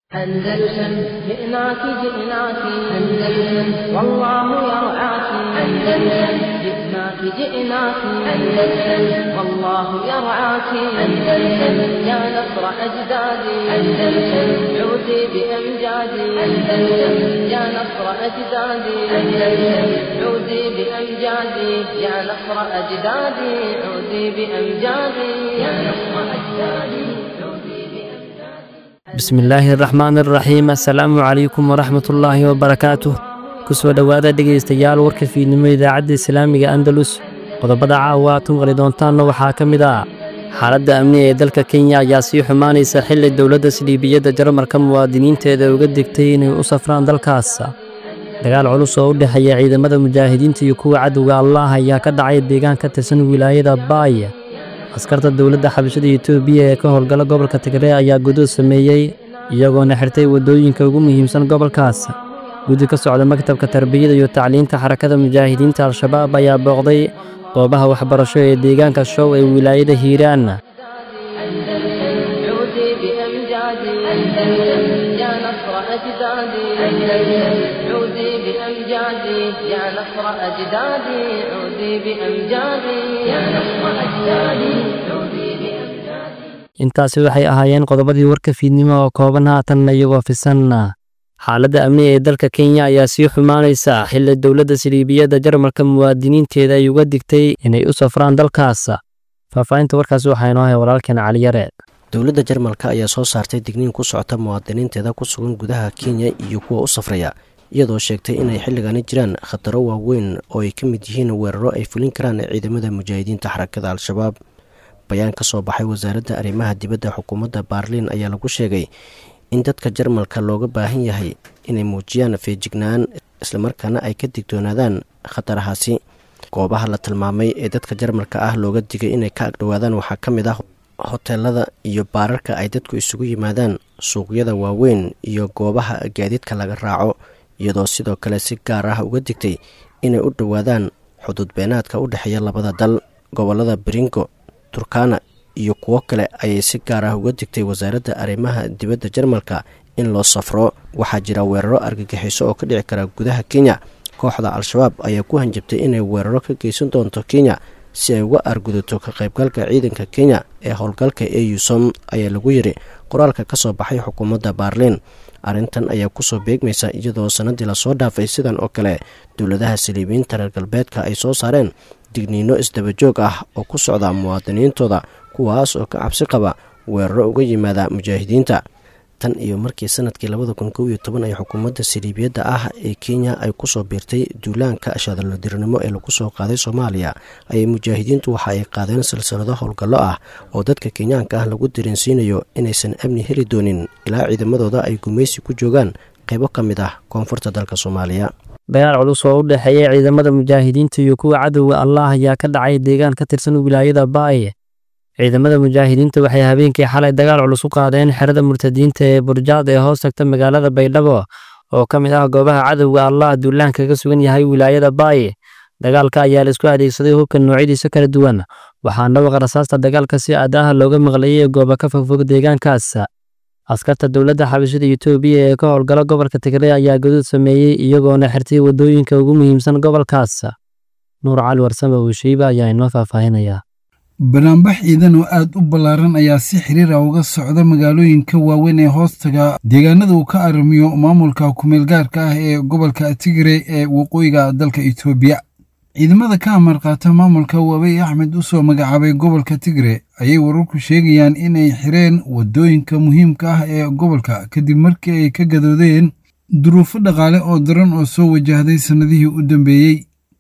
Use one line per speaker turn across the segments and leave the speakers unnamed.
أندلسن جئناك جئناك أندلسن والله يرعاك أندلسن جئناك جئناك أندلسن والله يرعاك أندلسن يا نصر أجدادي أندلسن عودي بأمجادي أندلسن يا نصر أجدادي أندلسن عودي بأمجادي يا نصر أجدادي عودي بأمجادي يا نصر أجدادي عودي بأمجادي
bismillaahi araxmaani araxiim assalaamu calaykum waraxmatullaahi wabarakaatuh kusoo dhowaada dhegaystayaal warka fiidnimo idaacadda islaamiga andalus qodobada caawa aad ku maqli doontaanna waxaa ka mid ah xaaladda amni ee dalka kenya ayaa sii xumaanaysa xilli dowladda sildhiibiyadda jarmarka muwaadiniinteeda uga digtay inay u safraan dalkaas dagaal culus oo u dhexeeya ciidamada mujaahidiinta iyo kuwa cadowga allaah ayaa ka dhacay deegaan ka tirsan wilaayada baaya askarta dowladda xabashada etoobiya ee ka howlgala gobolka tigre ayaa gudood sameeyey iyagoona xirtay waddooyinka ugu muhiimsan gobolkaas guddi ka socda maktabka tarbiyada iyo tacliinta xarakada mujaahidiinta al-shabaab ayaa booqday goobaha waxbarasho ee deegaanka show ee wilaayada hiiraan
عودي بأمجادي أندلسن يا نصر أجدادي أندلسن عودي بأمجادي يا نصر أجدادي عودي بأمجادي يا نصر أجدادي عودي بأمجادي
intaasi waxay ahaayeen qodobadii warka fiidnimo oo kooban haatanna iyagoo fisanna xaaladda amni ee dalka kenya ayaa sii xumaanaysa xilli dowladda siliibiyadda jarmalka muwaadiniinteeda ay uga digtay inay u safraan dalkaas faahfaahinta warkaasi waxaa inoo hay walaalkeen caliyare
dowladda jarmalka ayaa soo saartay digniin ku socota muwaadiniinteeda ku sugan gudaha kenya iyo kuwa u safraya iyadoo sheegtay inay xilligani jiraan khataro waaweyn oo ay ka mid yihiin weeraro ay fulin karaan ciidamada mujaahidiinta xarakada al-shabaab bayaan ka soo baxay wasaaradda arrimaha dibadda xukuumadda baarliin ayaa lagu sheegay in dadka jarmalka looga baahan yahay inay muujiyaan feejignaan islamarkaana ay ka digtoonaadaan khatarahaasi goobaha la tilmaamay ee dadka jarmalka ah looga digay inay ka agdhowaadaan waxaa ka mid ah hoteelada iyo baararka ay dadku isugu yimaadaan suuqyada waaweyn iyo goobaha gaadiidka laga raaco iyadoo sidoo kale si gaar ah uga digtay inay u dhowaadaan xuduud beenaadka u dhexeeya labada dal gobolada beringo turkana iyo kuwo kale ayay si gaar ah uga digtay wasaaradda arrimaha dibadda jarmalka in loo safro waxaa jira weeraro argagixiso oo ka dhici kara gudaha kenya kooxda al-shabaab ayaa ku hanjabtay inay weeraro ka geysan doonto kenya si ay uga argudato ka qaybgalka ciidanka kenya ee howlgalka eusom ayaa lagu yiri qoraalka ka soo baxay xukuumadda baarliin arrintan ayaa kusoo beegmaysa iyadoo sanadii lasoo dhaafay sidan oo kale dowladaha saliibiyiinta reer galbeedka ay soo saareen digniino isdabajoog ah oo ku socda muwaadiniintooda kuwaas oo ka cabsi qaba weeraro uga yimaada mujaahidiinta tan iyo markii sanadkii labada kun kow iyo toban ay xukuumadda saliibiyadda ah ee kenya ay kusoo biirtay duulaanka shadalodirnimo ee lagu soo qaaday soomaaliya ayay mujaahidiintu waxa ay qaadeen silsilado howlgallo ah oo dadka kenyaanka ah lagu dareensiinayo inaysan amni heli doonin ilaa ciidamadooda ay gumaysi ku joogaan qaybo ka mid ah koonfurta dalka soomaaliya
dagaal culus oo u dhexeeya ciidamada mujaahidiinta iyo kuwa cadowga allaah ayaa ka dhacay deegaan ka tirsan wilaayada baaye ciidamada mujaahidiinta waxay habeenkii xalay dagaal culus u qaadeen xerada murtadiinta ee burjaad ee hoos tagta magaalada baydhabo oo ka mid ah goobaha cadowga allah duulaan kaga sugan yahay wilaayada baaye dagaalka ayaa la isku adeegsaday hubka noocyadiisa kala duwan waxaana waqa rasaasta dagaalka si aadaha looga maqlayay gooba ka fogfog deegaankaas askarta dowladda xabashada etoobiya ee ka howlgala gobolka tigre ayaa gaduud sameeyey iyagoona xirtay waddooyinka ugu muhiimsan gobolkaas nuur cali warsame uushiiba ayaa inoo faahfaahinaya
banaanbax ciidan oo aad u ballaaran ayaa si xiriir ah uga socda magaalooyinka waaweyn ee hoostaga deegaanada uu ka arrimiyo maamulka kumeel gaarka ah ee gobolka tigre ee waqooyiga dalka etoobiya ciidamada ka amar qaata maamulka wabey axmed u soo magacaabay gobolka tigre ayay wararku sheegayaan inay xireen waddooyinka muhiimka ah ee gobolka kadib markii ay ka gadoodeen duruufo dhaqaale oo daran oo soo wajahday sannadihii u dambeeyey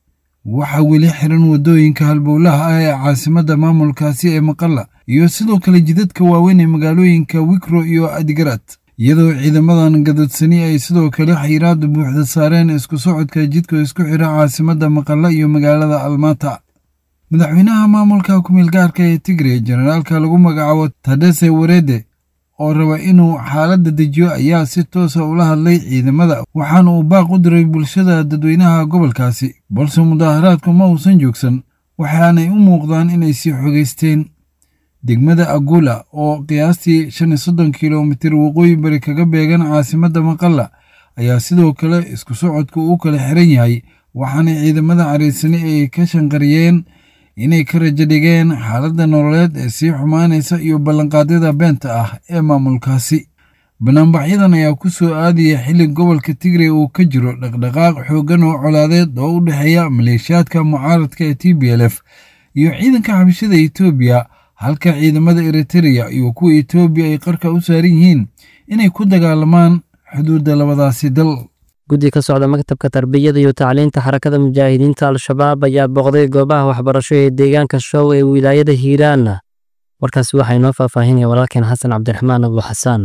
waxaa weli xiran waddooyinka halbowlaha ah ee caasimadda maamulkaasi ee maqalla iyo sidoo kale jidadka waaweyn ee magaalooyinka wikro iyo adigarad iyadoo ciidamadan gadoodsani ay sidoo kale xayiraada buuxda saareen isku socodka jidka isku xira caasimadda maqalla iyo magaalada almata madaxweynaha maamulka kumeel gaarka ee tigre jenaraalka lagu magacaabo tadese warede oo raba inuu xaaladda dejiyo ayaa si toosa ula hadlay ciidamada waxaana uu baaq u diray bulshada dadweynaha gobolkaasi balse mudaaharaadku ma uusan joogsan waxaanay u muuqdaan inay sii xogaysteen degmada agula oo qiyaastii shan iyo soddon kilomitir waqooyi bari kaga beegan caasimadda maqalla ayaa sidoo kale isku socodku u kala xiran yahay waxaana ciidamada cariisani ay ka shanqariyeen inay ka rajo dhigeen xaaladda nololeed ee sii xumaanaysa iyo ballanqaadyada beenta ah ee maamulkaasi banaanbaxyadan ayaa ku soo aadaya xilli gobolka tigray uu ka jiro dhaqdhaqaaq xooggan oo colaadeed oo u dhexeeya maleeshiyaadka mucaaradka ee t b l f iyo ciidanka xabashada etoobiya halka ciidamada eritereya iyo kuwa etoobiya ay qarka u saaran yihiin inay ku dagaalamaan xuduudda labadaasi dal
guddi ka socda maktabka tarbiyada iyo tacliinta xarakada mujaahidiinta al-shabaab ayaa booqday goobaha waxbarasho ee deegaanka show ee wilaayada hiiraan warkaasi waxaa inoo faahfaahinaya walaalkeen xasan cabdiraxmaan abu xasaan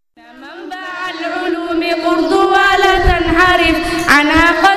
ولا تنحرف عنها قد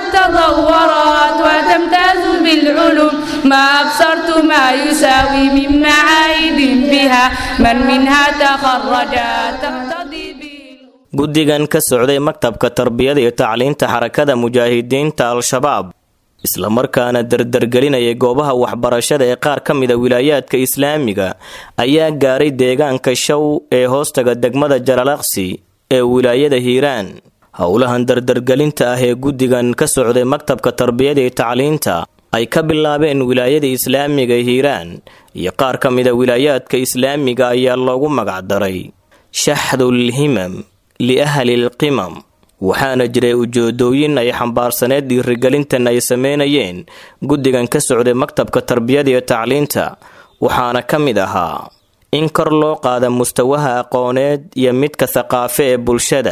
تطورت وتمتاز بالعلوم ما أبصرت ما يساوي من معايد بها من منها تخرج تقتضي
guddigan ka socday maktabka tarbiyada iyo tacliinta xarakada mujaahidiinta al-shabaab islamarkaana dardargelinayay goobaha waxbarashada ee qaar ka mida wilaayaadka islaamiga ayaa gaaray deegaanka show ee hoostaga degmada jalalaqsi ee wilaayada hiiraan howlahan dardargelinta ah ee guddigan ka socday maktabka tarbiyada iyo tacliinta ay ka bilaabeen wilaayada islaamiga hiiraan iyo qaar ka mida wilaayaadka islaamiga ayaa loogu magacdaray shaxdul himam liahlil qimam waxaana jiray ujeedooyin ay xambaarsaneed dhiirigelintan ay sameynayeen guddigan ka socday maktabka tarbiyada iyo tacliinta waxaana ka mid ahaa in kor loo qaada mustawaha aqooneed iyo midka thaqaafe ee bulshada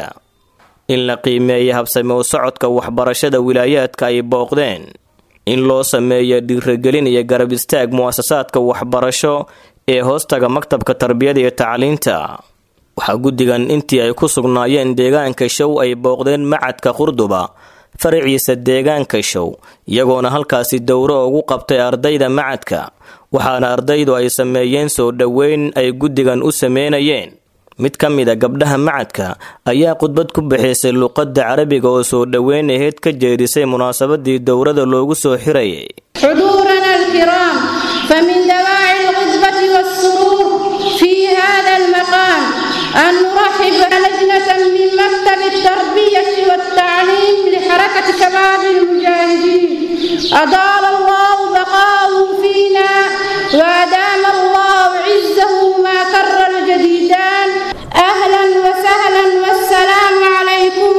in la qiimeeya habsame u socodka waxbarashada wilaayaadka ay booqdeen in loo sameeyo dhiirigelin iyo garab istaag mu'asasaadka waxbarasho ee hoostaga maktabka tarbiyada iyo tacliinta waxaa guddigan intii ay ku sugnaayeen deegaanka show ay booqdeen macadka qurduba faraciisa deegaanka show iyagoona halkaasi dowro ugu qabtay ardayda macadka waxaana ardaydu ay sameeyeen soo dhoweyn ay guddigan u sameynayeen mid ka mid a gabdhaha macadka ayaa khudbad ku bixisay luqadda carabiga oo soo dhoweyn aheyd ka jeedisay munaasabadii dowrada loogu soo xirayay
حضورنا الكرام فمن دواعي الغضبة والسرور في هذا المقام أن نرحب لجنة من مكتب التربية والتعليم لحركة شباب المجاهدين أطال الله بقاءه فينا وأدام الله عزه ما كر الجديدان أهلا وسهلا والسلام عليكم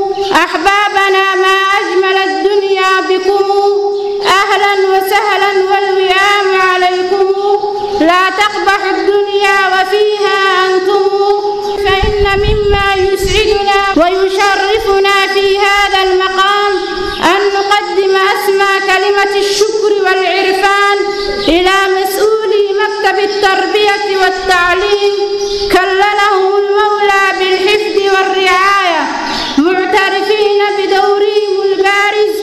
أحبابنا ما أجمل الدنيا بكم أهلا وسهلا والوئام عليكم لا تقبح الدنيا وفيها أنتم فإن مما يسعدنا ويشرفنا في هذا المقام أن نقدم أسمى كلمة الشكر والعرفان إلى مسؤولي مكتب التربية والتعليم كللهم المولى بالحفظ والرعاية معترفين بدورهم البارز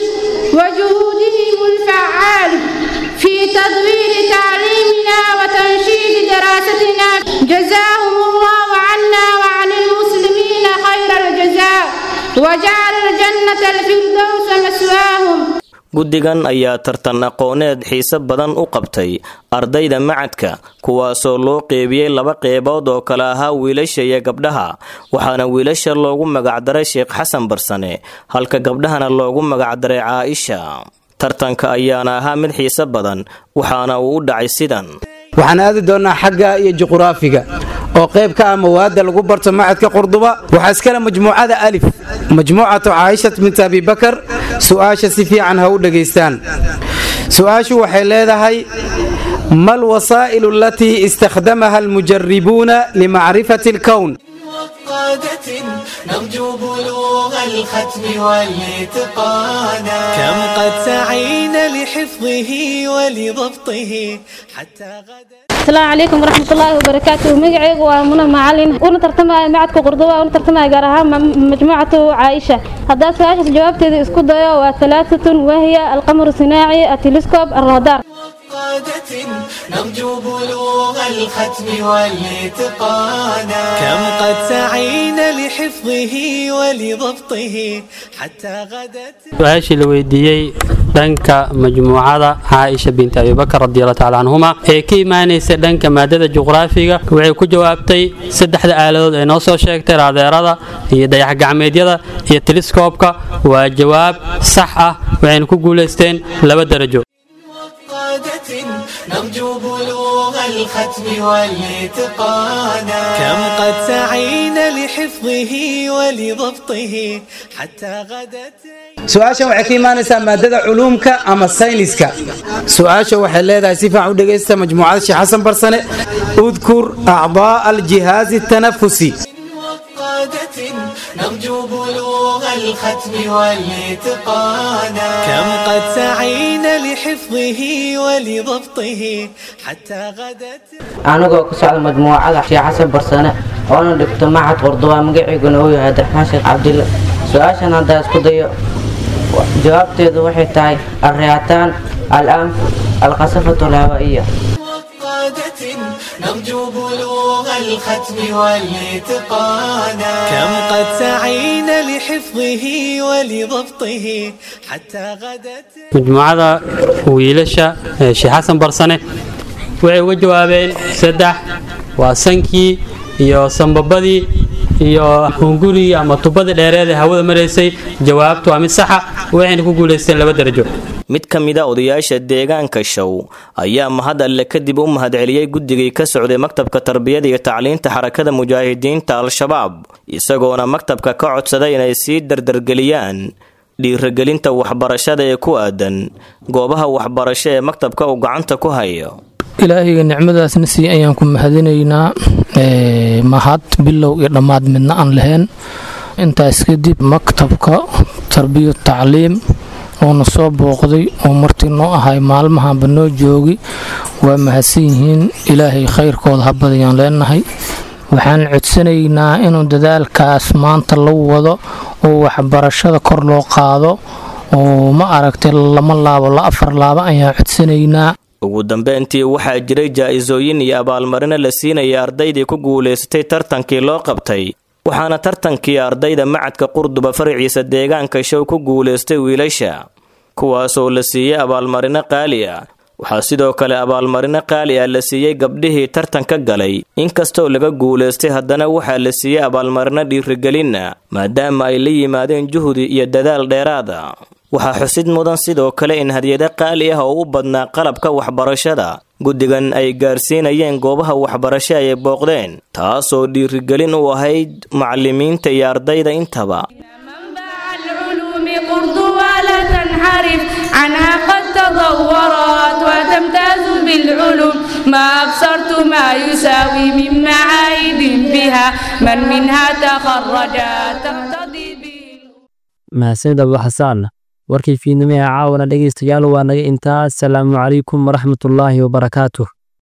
وجهودهم الفعال في تطوير تعليمنا وتنشيد دراستنا جزاهم الله عنا وعن المسلمين خير الجزاء وجعل الجنة الفردوس مسواهم
guddigan ayaa tartan aqooneed xiise badan u qabtay ardayda macadka kuwaasoo loo qeybiyey laba qeybood oo kale ahaa wiilasha iyo gabdhaha waxaana wiilasha loogu magacdaray sheekh xasan barsane halka gabdhahana loogu magacdaray caaisha tartanka ayaana ahaa mid xiise badan waxaana uu u dhacay sidan
waxaan aadi doonnaa xagga iyo juquraafiga oo qayb ka ah mawaadda lagu barto macadka qurduba waxaa iskale majmuucada alif majmuucatu caayishat bint abibakar su'aasha si fiican ha u dhegaystaan su'aashu waxay leedahay ma alwasaa'ilu alatii istakhdamaha almujaribuuna limacrifati alkown
قادة نرجو بلوغ الختم والاتقانا كم قد سعينا لحفظه ولضبطه حتى غدا
السلام عليكم ورحمة الله وبركاته مقعيق ومنى معلن وانا ترتمى معدك قرضوة وانا ترتمى قراها مجموعة عائشة هذا سؤال جوابتي اسكو ضيا وثلاثة وهي القمر الصناعي التلسكوب الرادار
قادة نرجو بلوغ الختم والاتقانا كم قد سعينا لحفظه ولضبطه حتى غدت
su-aashii la weydiiyey dhanka majmuucada caaisha binti abibakar radiallahu tacala canhuma ee ka imaanaysa dhanka maadada juqraafiga waxay ku jawaabtay saddexda aaladood ee noo soo sheegtay raadeerada iyo dayaxgacmeedyada iyo teliskoobka waa jawaab sax ah waxayna ku guulaysteen laba darajo
قادة نرجو بلوغ الختم والاتقانا كم قد سعينا لحفظه ولضبطه حتى غدت
su-aashan waxay ka imaanaysaa maadada culuumka ama sayniska su-aasha waxay leedahay si fiican u dhegaysta majmuucada sheekh xasan barsane udkur acdaa aljihaazi tanafusi
قادة نرجو بلوغ الختم والاتقانا كم قد سعينا لحفظه ولضبطه حتى غدت
anigoo ku socda majmuucada sheekh xasan barsane oona dhigto macad qurduba magaciiguna uu yahay abdiraxmaan sheekh cabdille su-aashan haddaa isku dayo jawaabteedu waxay tahay alriyaataan alanf alqasafatu alhawaa'iya
قادة نرجو بلوغ الختم والاتقانا كم قد سعينا لحفظه ولضبطه حتى غدت
majmuucada wiilasha ee sheekh xasan barsane waxay uga jawaabeen saddex waa sankii iyo sambabadii iyo hungurigii ama tubadii dheereed ee hawada maraysay jawaabtu waa mid saxa waxayna ku guulaysteen laba darajo
mid ka mida odayaasha deegaanka show ayaa mahad alle kadib u mahadceliyey guddigii ka socday maktabka tarbiyada iyo tacliinta xarakada mujaahidiinta al-shabaab isagoona maktabka ka codsaday inay sii dardargeliyaan dhiiragelinta waxbarashada ee ku aadan goobaha waxbarasho ee maktabka uu gacanta ku hayo
ilaahayga nicmadaasna sii ayaan ku mahadinaynaa mahad bilow iyo dhammaad midna aan lahayn intaas kadib maktabka tarbiya tacliim oona soo booqday oo martii noo ahay maalmahanba noo joogi waa mahadsan yihiin ilaahay khayrkooda habadayaan leenahay waxaan codsanaynaa inuu dadaalkaas maanta la wado oo waxbarashada kor loo qaado oo ma aragtay lama laabo la afar laabo ayaan codsanaynaa
ugu dambeyntii waxaa jiray jaa-isooyin iyo abaalmarino la siinaya ardaydii ku guulaysatay tartankii loo qabtay waxaana tartankii ardayda macadka qurduba faraciisa deegaanka show ku guulaystay wiilasha kuwaasoo la siiyey abaalmarino qaali ah waxaa sidoo kale abaalmarino qaali ah la siiyey gabdhihii tartanka galay inkastoo laga guulaystay haddana waxaa la siiyey abaalmarino dhiirigelinna maadaama ay la yimaadeen juhdi iyo dadaal dheeraada waxaa xusid mudan sidoo kale in hadyado qaali ah oo u badnaa qalabka waxbarashada guddigan ay gaarsiinayeen goobaha waxbarasho ay booqdeen taasoo dhiirigelin u ahayd macallimiinta iyo ardayda intaba
قرض ولا تنحرف عنها قد تضورت وتمتاز بالعلوم ما أبصرت ما يساوي من معايد بها من منها تخرج تقتضي
mahadsanid abu xasaan warkii fiidnimo ee caawana dhegaystayaal waa naga intaa asalaamu calaykum waraxmatullaahi wabarakaatuh